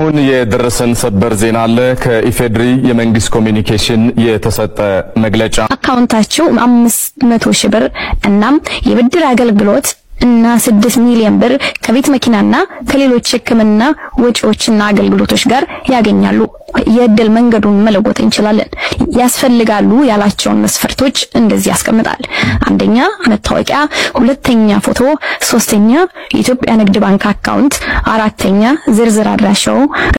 አሁን የደረሰን ሰበር ዜና አለ። ከኢፌድሪ የመንግስት ኮሚኒኬሽን የተሰጠ መግለጫ አካውንታቸው አምስት መቶ ሺህ ብር እናም የብድር አገልግሎት እና ስድስት ሚሊዮን ብር ከቤት መኪናና ከሌሎች ሕክምና ወጪዎችና አገልግሎቶች ጋር ያገኛሉ። የእድል መንገዱን መለወጥ እንችላለን። ያስፈልጋሉ ያላቸውን መስፈርቶች እንደዚህ ያስቀምጣል። አንደኛ መታወቂያ፣ ሁለተኛ ፎቶ፣ ሶስተኛ የኢትዮጵያ ንግድ ባንክ አካውንት፣ አራተኛ ዝርዝር አድራሻው